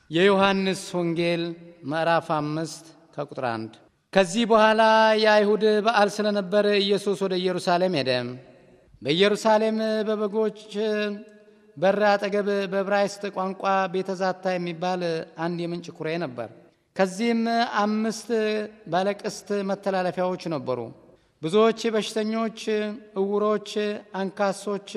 የዮሐንስ ወንጌል ምዕራፍ አምስት ከቁጥር አንድ ከዚህ በኋላ የአይሁድ በዓል ስለነበር ኢየሱስ ወደ ኢየሩሳሌም ሄደ። በኢየሩሳሌም በበጎች በር አጠገብ በዕብራይስጥ ቋንቋ ቤተ ዛታ የሚባል አንድ የምንጭ ኩሬ ነበር። ከዚህም አምስት ባለቅስት መተላለፊያዎች ነበሩ። ብዙዎች በሽተኞች፣ እውሮች፣ አንካሶች፣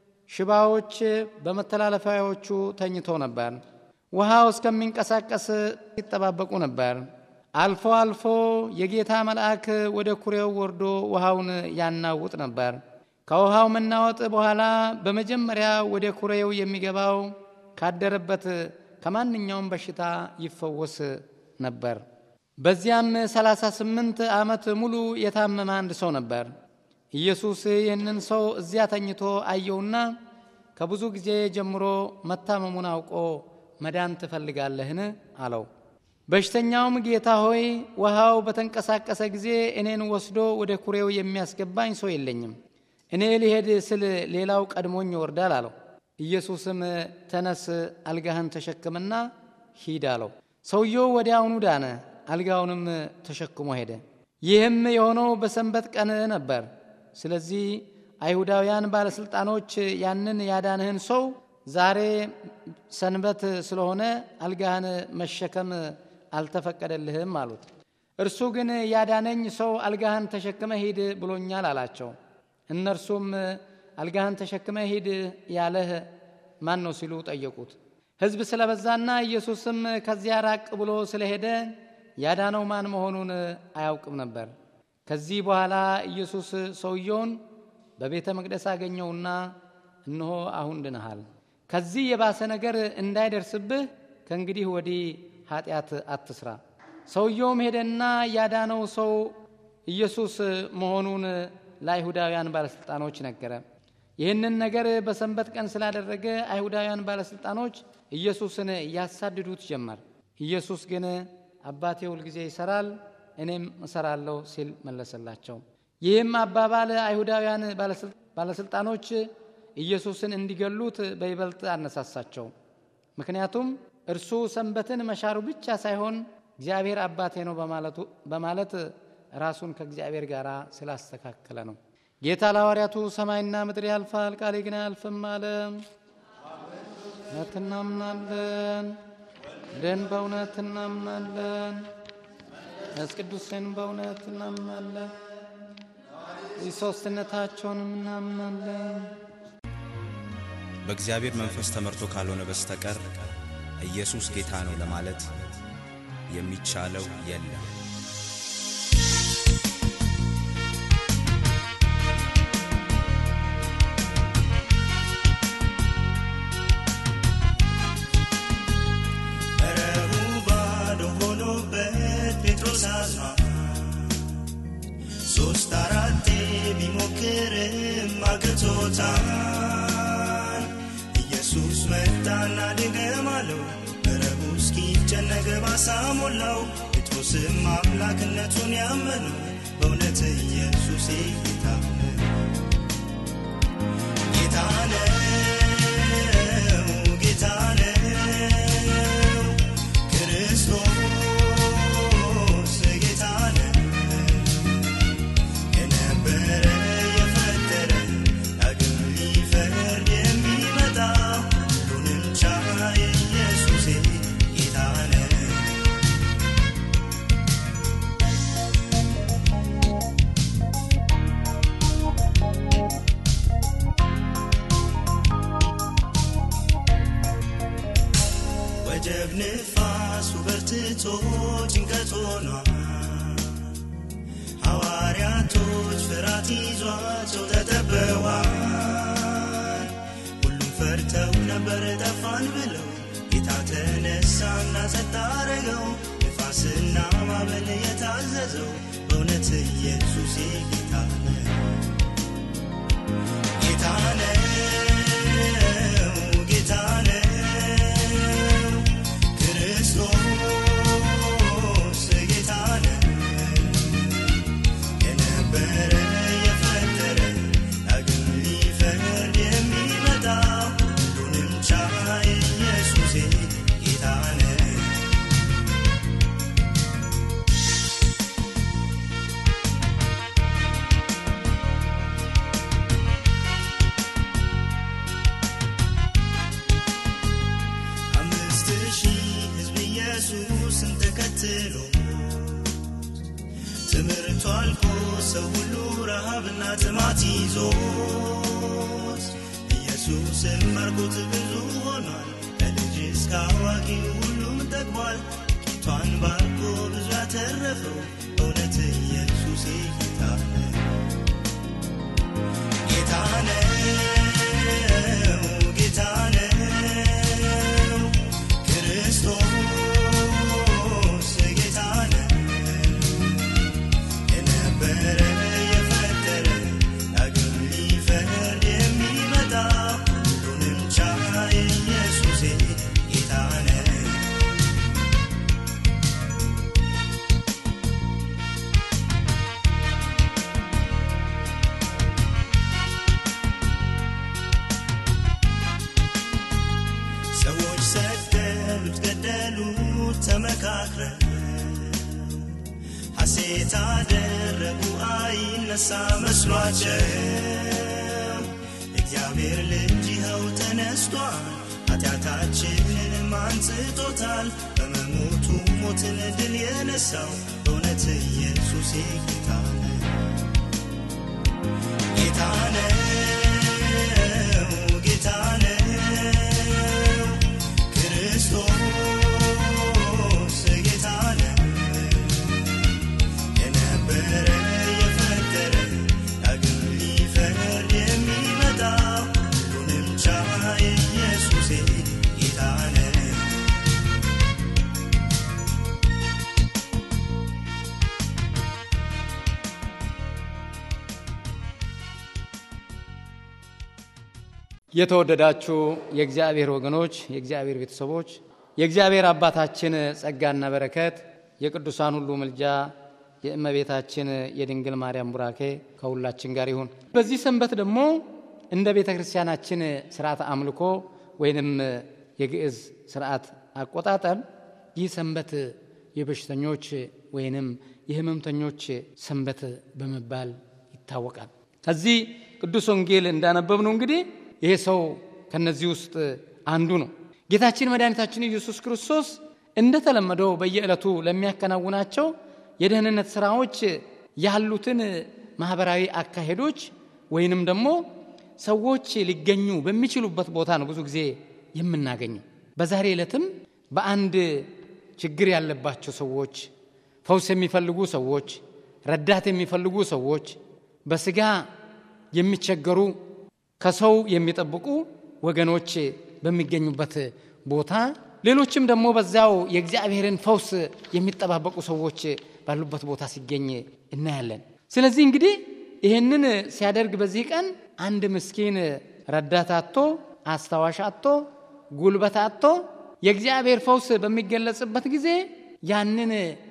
ሽባዎች በመተላለፊያዎቹ ተኝተው ነበር። ውሃው እስከሚንቀሳቀስ ይጠባበቁ ነበር። አልፎ አልፎ የጌታ መልአክ ወደ ኩሬው ወርዶ ውሃውን ያናውጥ ነበር። ከውሃው መናወጥ በኋላ በመጀመሪያ ወደ ኩሬው የሚገባው ካደረበት ከማንኛውም በሽታ ይፈወስ ነበር። በዚያም ሰላሳ ስምንት ዓመት ሙሉ የታመመ አንድ ሰው ነበር። ኢየሱስ ይህንን ሰው እዚያ ተኝቶ አየውና ከብዙ ጊዜ ጀምሮ መታመሙን አውቆ መዳን ትፈልጋለህን? አለው። በሽተኛውም ጌታ ሆይ ውሃው በተንቀሳቀሰ ጊዜ እኔን ወስዶ ወደ ኩሬው የሚያስገባኝ ሰው የለኝም። እኔ ሊሄድ ስል ሌላው ቀድሞኝ ይወርዳል አለው። ኢየሱስም ተነስ፣ አልጋህን ተሸክምና ሂድ አለው። ሰውየው ወዲያውኑ ዳነ፣ አልጋውንም ተሸክሞ ሄደ። ይህም የሆነው በሰንበት ቀን ነበር። ስለዚህ አይሁዳውያን ባለሥልጣኖች ያንን ያዳንህን ሰው ዛሬ ሰንበት ስለሆነ አልጋህን መሸከም አልተፈቀደልህም አሉት። እርሱ ግን ያዳነኝ ሰው አልጋህን ተሸክመ ሂድ ብሎኛል አላቸው። እነርሱም አልጋህን ተሸክመ ሂድ ያለህ ማን ነው ሲሉ ጠየቁት። ሕዝብ ስለበዛና ኢየሱስም ከዚያ ራቅ ብሎ ስለሄደ ያዳነው ማን መሆኑን አያውቅም ነበር። ከዚህ በኋላ ኢየሱስ ሰውየውን በቤተ መቅደስ አገኘውና እነሆ አሁን ድነሃል፣ ከዚህ የባሰ ነገር እንዳይደርስብህ ከእንግዲህ ወዲህ ኃጢአት አትስራ። ሰውየውም ሄደና ያዳነው ሰው ኢየሱስ መሆኑን ለአይሁዳውያን ባለሥልጣኖች ነገረ። ይህንን ነገር በሰንበት ቀን ስላደረገ አይሁዳውያን ባለሥልጣኖች ኢየሱስን ያሳድዱት ጀመር። ኢየሱስ ግን አባቴ ሁልጊዜ ይሠራል፣ እኔም እሠራለሁ ሲል መለሰላቸው። ይህም አባባል አይሁዳውያን ባለሥልጣኖች ኢየሱስን እንዲገሉት በይበልጥ አነሳሳቸው። ምክንያቱም እርሱ ሰንበትን መሻሩ ብቻ ሳይሆን እግዚአብሔር አባቴ ነው በማለት ራሱን ከእግዚአብሔር ጋር ስላስተካከለ ነው። ጌታ ለሐዋርያቱ ሰማይና ምድር ያልፋል፣ ቃሌ ግን አያልፍም አለ። እውነት እናምናለን፣ ደን በእውነት እናምናለን፣ መንፈስ ቅዱስን በእውነት እናምናለን፣ ሦስትነታቸውንም እናምናለን። በእግዚአብሔር መንፈስ ተመርቶ ካልሆነ በስተቀር ኢየሱስ ጌታ ነው ለማለት የሚቻለው የለም። መረቡ ባዶ ሆኖበት ጴጥሮስ አዝኗል። ሦስት አራቴ ቢሞክርም አቅቶታል። ኢየሱስ መጣና ድገም አለው። መረቡ እስኪጨነቅ ባሳ ሞላው። ጴጥሮስም አምላክነቱን ያመነው በእውነት ኢየሱስ ጌታ ነው። ጌታ ነው፣ ጌታ ነው፣ ክርስቶስ ጌታ ነው። የነበረ የፈጠረ ዳግም ሊፈርድ የሚመጣ ሁሉንም ቻይ ኢየሱሴ ጌታ ነው። ወጀብ ንፋሱ በርትቶ ጭንቀት ሆኗል። ሐዋርያቶች ፍርሃት ይዟቸው ተጠበዋል። ሁሉም ፈርተው ነበር ጠፋን ብለው ጌታ ተነሳና ጸጥ አረገው። ንፋስና ማዕበል የታዘዘው በእውነት ኢየሱስ ጌታ ነው። ጌታ ነው፣ ጌታ ነው፣ ክርስቶስ ጌታ ነው። የነበረ የፈጠረ ዳግም ሊፈርድ የሚመጣ ሁሉንም ቻይ ኢየሱሴ ጌታ ነው። ኢየሱስን ተከትሎ ትምህርቱ አልቆ ሰው ሁሉ ረሃብና ጥማት ይዞት ኢየሱስን መርኮት ብዙ ሆኗል። ከልጅ እስከ አዋቂ ሁሉም ጠግቧል። ጌቷን ባርኮ ብዙ ያተረፈው እውነት ኢየሱስ ጌታ ነው። ጌታ ነው፣ ጌታ ነው፣ ክርስቶስ ጌታ ነው። የነበረ የፈጠረ ዳግም ሊፈርድ የሚመጣ ሁሉንም ቻይ ኢየሱሴ ጌታ ነው። ሰዎች ሰደሉት፣ ገደሉት ተመካክረው ሐሴት አደረጉ አይነሳ መስሏቸው እግዚአብሔር ልጅ ይኸው ተነስቷል ኃጢአታችንን አንጽቶታል በመሞቱ ሞትን ድል የነሳው በእውነት ኢየሱስ ጌታ ነው ጌታ ነው ጌታ ነው ክርስቶስ ጌታ ነው የነበረ የፈጠረ ዳግም ሊፈርድ የሚመጣ ሁሉንም ቻይ ኢየሱሴ ጌታ ነው የተወደዳችሁ የእግዚአብሔር ወገኖች፣ የእግዚአብሔር ቤተሰቦች፣ የእግዚአብሔር አባታችን ጸጋና በረከት፣ የቅዱሳን ሁሉ ምልጃ፣ የእመቤታችን የድንግል ማርያም ቡራኬ ከሁላችን ጋር ይሁን። በዚህ ሰንበት ደግሞ እንደ ቤተ ክርስቲያናችን ስርዓት አምልኮ ወይንም የግዕዝ ስርዓት አቆጣጠር ይህ ሰንበት የበሽተኞች ወይንም የህመምተኞች ሰንበት በመባል ይታወቃል። ከዚህ ቅዱስ ወንጌል እንዳነበብነው እንግዲህ ይሄ ሰው ከነዚህ ውስጥ አንዱ ነው። ጌታችን መድኃኒታችን ኢየሱስ ክርስቶስ እንደተለመደው በየዕለቱ ለሚያከናውናቸው የደህንነት ስራዎች ያሉትን ማህበራዊ አካሄዶች ወይንም ደግሞ ሰዎች ሊገኙ በሚችሉበት ቦታ ነው ብዙ ጊዜ የምናገኘው። በዛሬ ዕለትም በአንድ ችግር ያለባቸው ሰዎች፣ ፈውስ የሚፈልጉ ሰዎች፣ ረዳት የሚፈልጉ ሰዎች፣ በስጋ የሚቸገሩ ከሰው የሚጠብቁ ወገኖች በሚገኙበት ቦታ ሌሎችም ደግሞ በዚያው የእግዚአብሔርን ፈውስ የሚጠባበቁ ሰዎች ባሉበት ቦታ ሲገኝ እናያለን። ስለዚህ እንግዲህ ይህንን ሲያደርግ በዚህ ቀን አንድ ምስኪን ረዳት አጥቶ አስታዋሽ አጥቶ ጉልበት አጥቶ የእግዚአብሔር ፈውስ በሚገለጽበት ጊዜ ያንን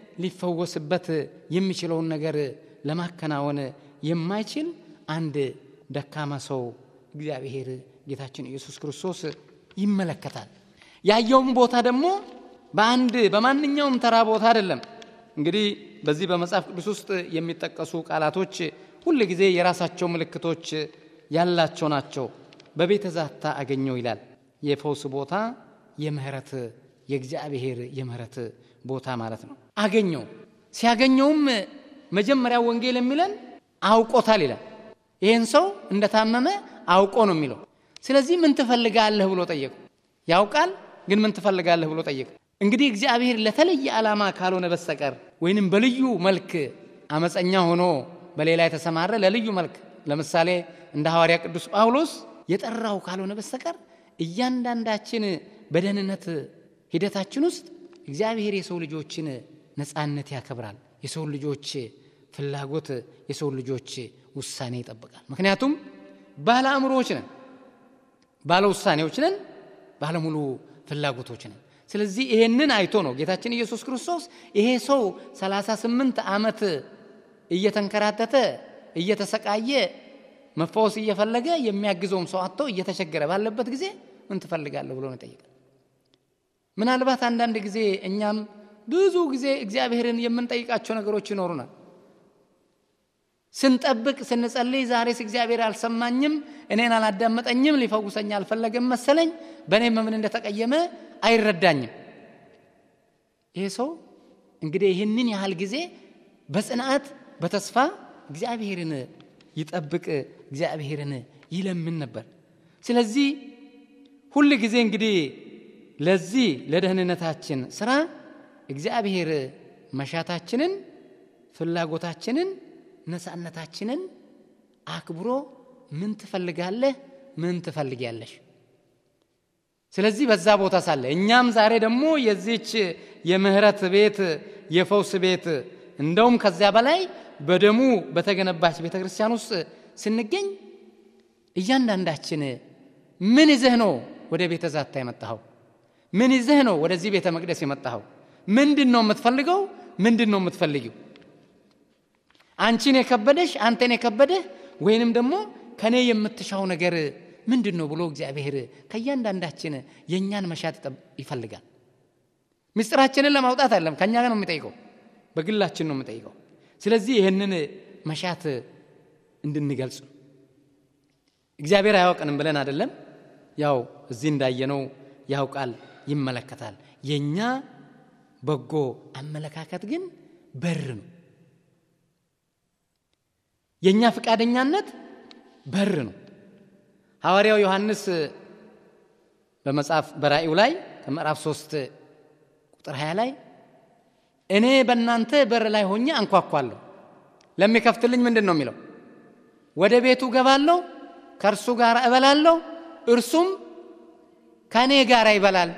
ሊፈወስበት የሚችለውን ነገር ለማከናወን የማይችል አንድ ደካማ ሰው እግዚአብሔር ጌታችን ኢየሱስ ክርስቶስ ይመለከታል። ያየውም ቦታ ደግሞ በአንድ በማንኛውም ተራ ቦታ አይደለም። እንግዲህ በዚህ በመጽሐፍ ቅዱስ ውስጥ የሚጠቀሱ ቃላቶች ሁል ጊዜ የራሳቸው ምልክቶች ያላቸው ናቸው። በቤተ ዛታ አገኘው ይላል። የፈውስ ቦታ የምህረት የእግዚአብሔር የምህረት ቦታ ማለት ነው። አገኘው። ሲያገኘውም መጀመሪያ ወንጌል የሚለን አውቆታል ይላል። ይህን ሰው እንደታመመ አውቆ ነው የሚለው። ስለዚህ ምን ትፈልጋለህ ብሎ ጠየቁ። ያውቃል፣ ግን ምን ትፈልጋለህ ብሎ ጠየቁ። እንግዲህ እግዚአብሔር ለተለየ ዓላማ ካልሆነ በስተቀር ወይንም በልዩ መልክ አመፀኛ ሆኖ በሌላ የተሰማረ ለልዩ መልክ ለምሳሌ እንደ ሐዋርያ ቅዱስ ጳውሎስ የጠራው ካልሆነ በስተቀር እያንዳንዳችን በደህንነት ሂደታችን ውስጥ እግዚአብሔር የሰው ልጆችን ነፃነት ያከብራል። የሰው ልጆች ፍላጎት፣ የሰው ልጆች ውሳኔ ይጠብቃል። ምክንያቱም ባለ አእምሮዎች ነን፣ ባለ ውሳኔዎች ነን፣ ባለሙሉ ፍላጎቶች ነን። ስለዚህ ይሄንን አይቶ ነው ጌታችን ኢየሱስ ክርስቶስ ይሄ ሰው 38 ዓመት እየተንከራተተ እየተሰቃየ መፈወስ እየፈለገ የሚያግዘውም ሰው አጥቶ እየተቸገረ ባለበት ጊዜ ምን ትፈልጋለህ ብሎ ነው ይጠይቃል። ምናልባት አንዳንድ ጊዜ እኛም ብዙ ጊዜ እግዚአብሔርን የምንጠይቃቸው ነገሮች ይኖሩናል። ስንጠብቅ ስንጸልይ፣ ዛሬስ እግዚአብሔር አልሰማኝም፣ እኔን አላዳመጠኝም፣ ሊፈውሰኝ አልፈለገም መሰለኝ፣ በእኔም ምን እንደተቀየመ አይረዳኝም። ይሄ ሰው እንግዲህ ይህንን ያህል ጊዜ በጽንዓት በተስፋ እግዚአብሔርን ይጠብቅ እግዚአብሔርን ይለምን ነበር ስለዚህ ሁል ጊዜ እንግዲህ ለዚህ ለደህንነታችን ስራ እግዚአብሔር መሻታችንን ፍላጎታችንን ነፃነታችንን አክብሮ ምን ትፈልጋለህ ምን ትፈልጊያለሽ ስለዚህ በዛ ቦታ ሳለ እኛም ዛሬ ደግሞ የዚች የምህረት ቤት የፈውስ ቤት እንደውም ከዚያ በላይ በደሙ በተገነባች ቤተ ክርስቲያን ውስጥ ስንገኝ እያንዳንዳችን ምን ይዘህ ነው ወደ ቤተ ዛታ የመጣኸው ምን ይዘህ ነው ወደዚህ ቤተ መቅደስ የመጣኸው ምንድን ነው የምትፈልገው ምንድን ነው የምትፈልጊው አንቺን የከበደሽ አንተን የከበደህ ወይንም ደግሞ ከእኔ የምትሻው ነገር ምንድን ነው ብሎ እግዚአብሔር ከእያንዳንዳችን የእኛን መሻት ይፈልጋል ምስጢራችንን ለማውጣት አለም ከእኛ ጋር ነው የሚጠይቀው በግላችን ነው የምጠይቀው ስለዚህ ይህንን መሻት እንድንገልጽ እግዚአብሔር አያውቅንም ብለን አይደለም ያው እዚህ እንዳየነው ያውቃል ይመለከታል የእኛ በጎ አመለካከት ግን በር ነው የእኛ ፈቃደኛነት በር ነው ሐዋርያው ዮሐንስ በመጽሐፍ በራእዩ ላይ ከምዕራፍ 3 ቁጥር 20 ላይ እኔ በእናንተ በር ላይ ሆኜ አንኳኳለሁ ለሚከፍትልኝ ምንድን ነው የሚለው ወደ ቤቱ ገባለሁ ከእርሱ ጋር እበላለሁ እርሱም ከእኔ ጋር ይበላል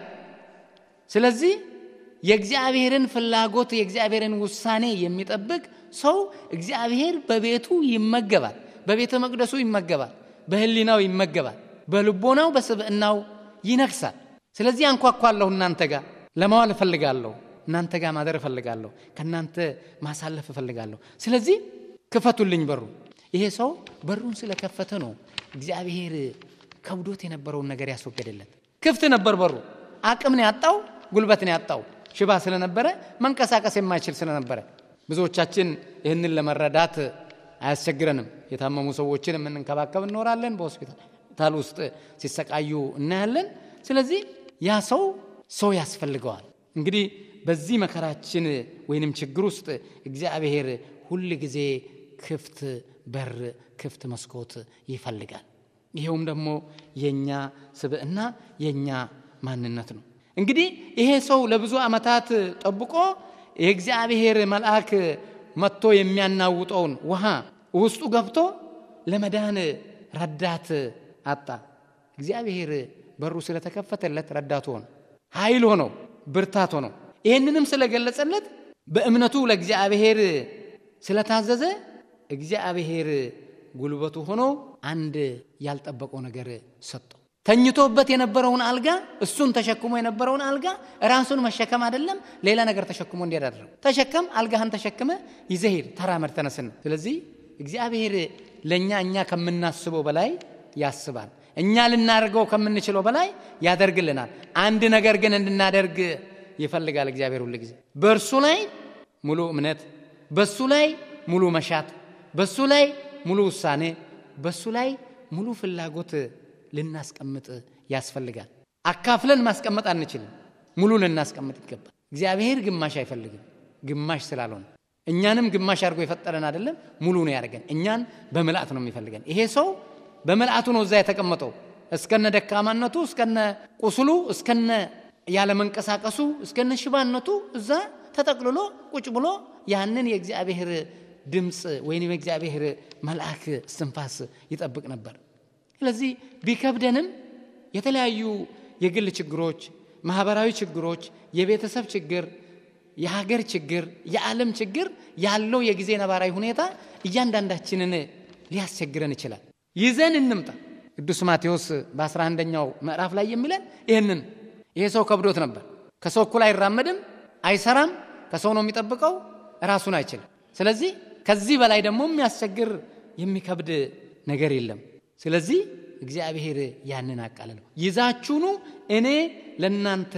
ስለዚህ የእግዚአብሔርን ፍላጎት የእግዚአብሔርን ውሳኔ የሚጠብቅ ሰው እግዚአብሔር በቤቱ ይመገባል በቤተ መቅደሱ ይመገባል በህሊናው ይመገባል በልቦናው በስብዕናው ይነግሳል ስለዚህ አንኳኳለሁ እናንተ ጋር ለማዋል እፈልጋለሁ እናንተ ጋር ማደር እፈልጋለሁ ከእናንተ ማሳለፍ እፈልጋለሁ ስለዚህ ክፈቱልኝ በሩ ይሄ ሰው በሩን ስለከፈተ ነው እግዚአብሔር ከብዶት የነበረውን ነገር ያስወገደለት ክፍት ነበር በሩ አቅም ነው ያጣው ጉልበት ነው ያጣው ሽባ ስለነበረ መንቀሳቀስ የማይችል ስለነበረ ብዙዎቻችን ይህንን ለመረዳት አያስቸግረንም የታመሙ ሰዎችን የምንንከባከብ እኖራለን በሆስፒታል ውስጥ ሲሰቃዩ እናያለን ስለዚህ ያ ሰው ሰው ያስፈልገዋል እንግዲህ በዚህ መከራችን ወይንም ችግር ውስጥ እግዚአብሔር ሁል ጊዜ ክፍት በር ክፍት መስኮት ይፈልጋል ይሄውም ደግሞ የእኛ ስብዕና የእኛ ማንነት ነው እንግዲህ ይሄ ሰው ለብዙ ዓመታት ጠብቆ የእግዚአብሔር መልአክ መጥቶ የሚያናውጠውን ውሃ ውስጡ ገብቶ ለመዳን ረዳት አጣ እግዚአብሔር በሩ ስለተከፈተለት ረዳቱ ሆነ ኃይል ሆነው ብርታት ሆነው ይህንንም ስለገለጸለት በእምነቱ ለእግዚአብሔር ስለታዘዘ እግዚአብሔር ጉልበቱ ሆኖ አንድ ያልጠበቀው ነገር ሰጠው ተኝቶበት የነበረውን አልጋ እሱን ተሸክሞ የነበረውን አልጋ ራሱን መሸከም አይደለም ሌላ ነገር ተሸክሞ እንዲሄድ አደረገው ተሸከም አልጋህን ተሸክመ ይዘሄድ ተራመድ ተነስን ስለዚህ እግዚአብሔር ለእኛ እኛ ከምናስበው በላይ ያስባል እኛ ልናደርገው ከምንችለው በላይ ያደርግልናል አንድ ነገር ግን እንድናደርግ ይፈልጋል እግዚአብሔር ሁል ጊዜ በእርሱ ላይ ሙሉ እምነት በሱ ላይ ሙሉ መሻት በሱ ላይ ሙሉ ውሳኔ በሱ ላይ ሙሉ ፍላጎት ልናስቀምጥ ያስፈልጋል አካፍለን ማስቀመጥ አንችልም ሙሉ ልናስቀምጥ ይገባል እግዚአብሔር ግማሽ አይፈልግም ግማሽ ስላልሆነ እኛንም ግማሽ አድርጎ የፈጠረን አይደለም ሙሉ ነው ያደርገን እኛን በምልአት ነው የሚፈልገን ይሄ ሰው በምልአቱ ነው እዛ የተቀመጠው እስከነ ደካማነቱ እስከነ ቁስሉ እስከነ ያለመንቀሳቀሱ እስከነ ሽባነቱ እዛ ተጠቅልሎ ቁጭ ብሎ ያንን የእግዚአብሔር ድምፅ ወይም የእግዚአብሔር መልአክ እስትንፋስ ይጠብቅ ነበር ስለዚህ ቢከብደንም የተለያዩ የግል ችግሮች ማህበራዊ ችግሮች የቤተሰብ ችግር የሀገር ችግር የዓለም ችግር ያለው የጊዜ ነባራዊ ሁኔታ እያንዳንዳችንን ሊያስቸግረን ይችላል ይዘን እንምጣ ቅዱስ ማቴዎስ በ11ኛው ምዕራፍ ላይ የሚለን ይህንን ይሄ ሰው ከብዶት ነበር ከሰው እኩል አይራመድም አይሰራም ከሰው ነው የሚጠብቀው ራሱን አይችልም ስለዚህ ከዚህ በላይ ደግሞ የሚያስቸግር የሚከብድ ነገር የለም ስለዚህ እግዚአብሔር ያንን አቃልለው ይዛችሁኑ እኔ ለእናንተ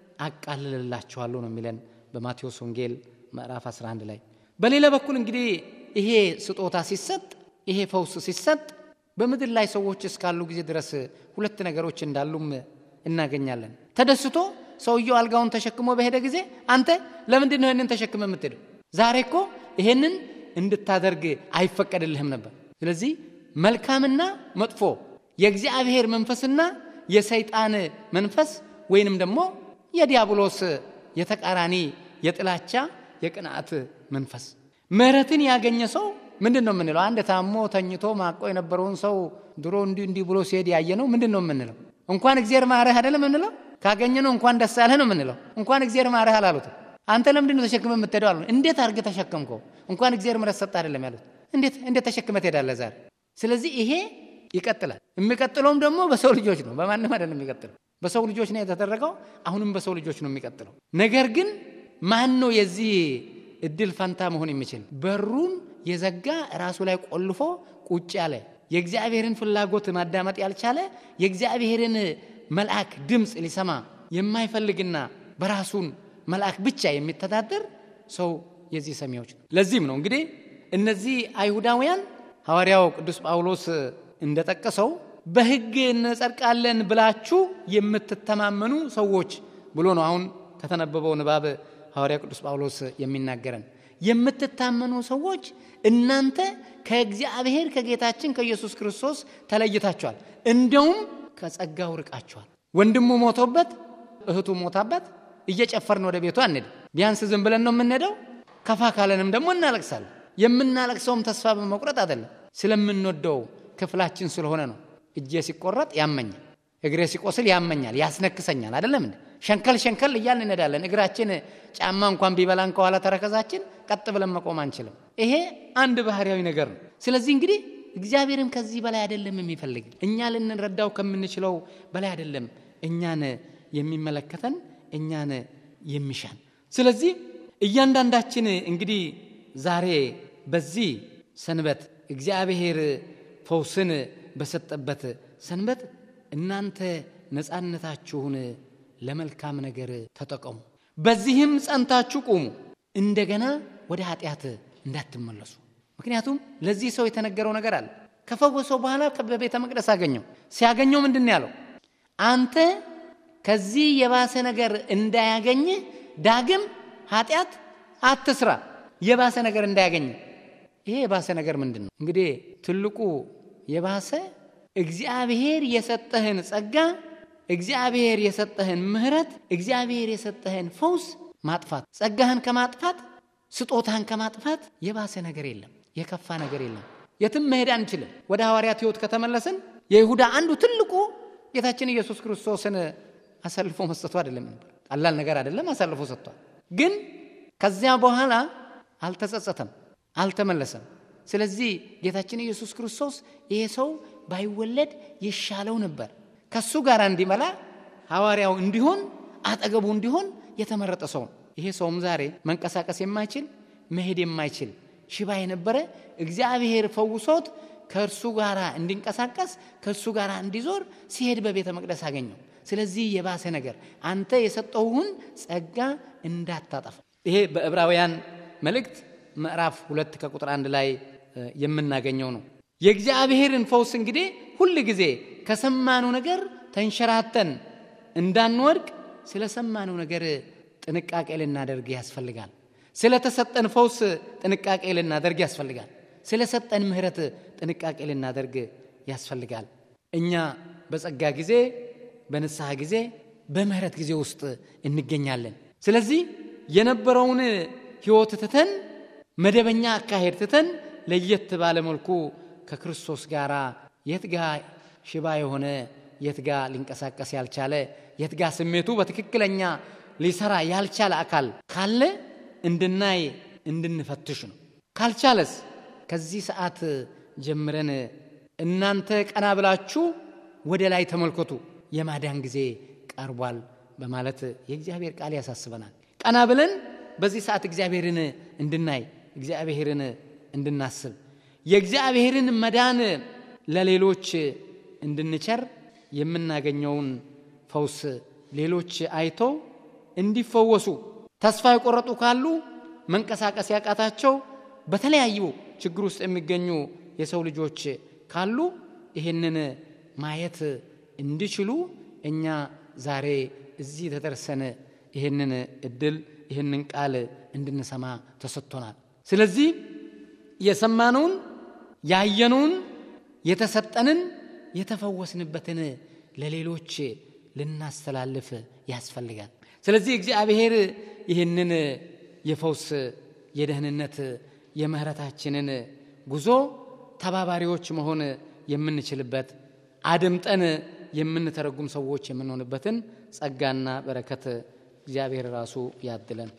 አቃልልላችኋለሁ ነው የሚለን በማቴዎስ ወንጌል ምዕራፍ 11 ላይ በሌላ በኩል እንግዲህ ይሄ ስጦታ ሲሰጥ ይሄ ፈውስ ሲሰጥ በምድር ላይ ሰዎች እስካሉ ጊዜ ድረስ ሁለት ነገሮች እንዳሉም እናገኛለን ተደስቶ ሰውየው አልጋውን ተሸክሞ በሄደ ጊዜ አንተ ለምንድን ነው ይህንን ተሸክመ የምትሄደው? ዛሬ እኮ ይሄንን እንድታደርግ አይፈቀድልህም ነበር። ስለዚህ መልካምና መጥፎ የእግዚአብሔር መንፈስና የሰይጣን መንፈስ ወይንም ደግሞ የዲያብሎስ የተቃራኒ የጥላቻ የቅንዓት መንፈስ ምሕረትን ያገኘ ሰው ምንድን ነው የምንለው? አንድ ታሞ ተኝቶ ማቆ የነበረውን ሰው ድሮ እንዲህ እንዲህ ብሎ ሲሄድ ያየ ነው ምንድን ነው የምንለው? እንኳን እግዚአብሔር ማረህ አይደለም የምንለው? ካገኘ ነው እንኳን ደስ አለህ ነው የምንለው? እንኳን እግዚአብሔር ማረህ አላሉትም። አንተ ለምንድን ነው ተሸክመ የምትሄደው አሉ። እንዴት አድርገህ ተሸከምከው? እንኳን እግዚአብሔር ምሕረት ሰጠህ አይደለም ያሉት። እንዴት እንዴት ተሸክመ ትሄዳለህ ዛሬ? ስለዚህ ይሄ ይቀጥላል። የሚቀጥለውም ደግሞ በሰው ልጆች ነው፣ በማንም አይደለም የሚቀጥለው። በሰው ልጆች ነው የተደረገው፣ አሁንም በሰው ልጆች ነው የሚቀጥለው። ነገር ግን ማን ነው የዚህ እድል ፈንታ መሆን የሚችል? በሩን የዘጋ ራሱ ላይ ቆልፎ ቁጭ ያለ የእግዚአብሔርን ፍላጎት ማዳመጥ ያልቻለ የእግዚአብሔርን መልአክ ድምፅ ሊሰማ የማይፈልግና በራሱን መልአክ ብቻ የሚተዳደር ሰው የዚህ ሰሚዎች ነው። ለዚህም ነው እንግዲህ እነዚህ አይሁዳውያን ሐዋርያው ቅዱስ ጳውሎስ እንደጠቀሰው በሕግ እንጸድቃለን ብላችሁ የምትተማመኑ ሰዎች ብሎ ነው አሁን ከተነበበው ንባብ ሐዋርያ ቅዱስ ጳውሎስ የሚናገረን የምትታመኑ ሰዎች እናንተ ከእግዚአብሔር ከጌታችን ከኢየሱስ ክርስቶስ ተለይታችኋል፣ እንደውም ከጸጋው ርቃችኋል። ወንድሙ ሞቶበት እህቱ ሞታበት እየጨፈርን ወደ ቤቱ አንሄድ። ቢያንስ ዝም ብለን ነው የምንሄደው። ከፋ ካለንም ደግሞ እናለቅሳለን። የምናለቅሰውም ተስፋ በመቁረጥ አይደለም፣ ስለምንወደው ክፍላችን ስለሆነ ነው። እጄ ሲቆረጥ ያመኛል፣ እግሬ ሲቆስል ያመኛል፣ ያስነክሰኛል። አይደለም እንዴ? ሸንከል ሸንከል እያልን እንሄዳለን። እግራችን ጫማ እንኳን ቢበላን ከኋላ ተረከዛችን ቀጥ ብለን መቆም አንችልም። ይሄ አንድ ባህርያዊ ነገር ነው። ስለዚህ እንግዲህ እግዚአብሔርም ከዚህ በላይ አይደለም የሚፈልግ እኛ ልንረዳው ከምንችለው በላይ አይደለም እኛን የሚመለከተን እኛን የሚሻን። ስለዚህ እያንዳንዳችን እንግዲህ ዛሬ በዚህ ሰንበት እግዚአብሔር ፈውስን በሰጠበት ሰንበት እናንተ ነፃነታችሁን ለመልካም ነገር ተጠቀሙ፣ በዚህም ጸንታችሁ ቁሙ፣ እንደገና ወደ ኃጢአት እንዳትመለሱ። ምክንያቱም ለዚህ ሰው የተነገረው ነገር አለ። ከፈወሰው በኋላ በቤተ መቅደስ አገኘው። ሲያገኘው ምንድን ነው ያለው? አንተ ከዚህ የባሰ ነገር እንዳያገኝ ዳግም ኃጢአት አትስራ። የባሰ ነገር እንዳያገኝ። ይሄ የባሰ ነገር ምንድን ነው? እንግዲህ ትልቁ የባሰ እግዚአብሔር የሰጠህን ጸጋ፣ እግዚአብሔር የሰጠህን ምሕረት፣ እግዚአብሔር የሰጠህን ፈውስ ማጥፋት፣ ጸጋህን ከማጥፋት ስጦታህን ከማጥፋት የባሰ ነገር የለም፣ የከፋ ነገር የለም። የትም መሄድ አንችልም። ወደ ሐዋርያት ሕይወት ከተመለስን የይሁዳ አንዱ ትልቁ ጌታችን ኢየሱስ ክርስቶስን አሳልፎ መስጠቱ አይደለም ነበር። ቀላል ነገር አይደለም፣ አሳልፎ ሰጥቷል። ግን ከዚያ በኋላ አልተጸጸተም፣ አልተመለሰም። ስለዚህ ጌታችን ኢየሱስ ክርስቶስ ይሄ ሰው ባይወለድ ይሻለው ነበር፣ ከሱ ጋር እንዲመላ ሐዋርያው እንዲሆን አጠገቡ እንዲሆን የተመረጠ ሰው ነው። ይሄ ሰውም ዛሬ መንቀሳቀስ የማይችል መሄድ የማይችል ሽባ የነበረ እግዚአብሔር ፈውሶት ከእርሱ ጋር እንዲንቀሳቀስ ከእርሱ ጋር እንዲዞር ሲሄድ በቤተ መቅደስ አገኘው። ስለዚህ የባሰ ነገር አንተ የሰጠውን ጸጋ እንዳታጠፋ። ይሄ በዕብራውያን መልእክት ምዕራፍ ሁለት ከቁጥር አንድ ላይ የምናገኘው ነው። የእግዚአብሔርን ፈውስ እንግዲህ ሁል ጊዜ ከሰማነው ነገር ተንሸራተን እንዳንወድቅ ስለሰማነው ነገር ጥንቃቄ ልናደርግ ያስፈልጋል። ስለተሰጠን ፈውስ ጥንቃቄ ልናደርግ ያስፈልጋል። ስለሰጠን ምሕረት ጥንቃቄ ልናደርግ ያስፈልጋል። እኛ በጸጋ ጊዜ፣ በንስሐ ጊዜ፣ በምሕረት ጊዜ ውስጥ እንገኛለን። ስለዚህ የነበረውን ሕይወት ትተን መደበኛ አካሄድ ትተን ለየት ባለ መልኩ ከክርስቶስ ጋር የት ጋ ሽባ የሆነ የት ጋ ሊንቀሳቀስ ያልቻለ የት ጋ ስሜቱ በትክክለኛ ሊሰራ ያልቻለ አካል ካለ እንድናይ እንድንፈትሽ ነው። ካልቻለስ ከዚህ ሰዓት ጀምረን እናንተ ቀና ብላችሁ ወደ ላይ ተመልከቱ፣ የማዳን ጊዜ ቀርቧል በማለት የእግዚአብሔር ቃል ያሳስበናል። ቀና ብለን በዚህ ሰዓት እግዚአብሔርን እንድናይ እግዚአብሔርን እንድናስብ የእግዚአብሔርን መዳን ለሌሎች እንድንቸር የምናገኘውን ፈውስ ሌሎች አይተው እንዲፈወሱ ተስፋ የቆረጡ ካሉ መንቀሳቀስ ያቃታቸው በተለያዩ ችግር ውስጥ የሚገኙ የሰው ልጆች ካሉ ይህንን ማየት እንዲችሉ እኛ ዛሬ እዚህ ተደርሰን ይህንን እድል ይህንን ቃል እንድንሰማ ተሰጥቶናል። ስለዚህ የሰማነውን ያየነውን የተሰጠንን የተፈወስንበትን ለሌሎች ልናስተላልፍ ያስፈልጋል። ስለዚህ እግዚአብሔር ይህንን የፈውስ የደህንነት የምህረታችንን ጉዞ ተባባሪዎች መሆን የምንችልበት አድምጠን የምንተረጉም ሰዎች የምንሆንበትን ጸጋና በረከት እግዚአብሔር ራሱ ያድለን።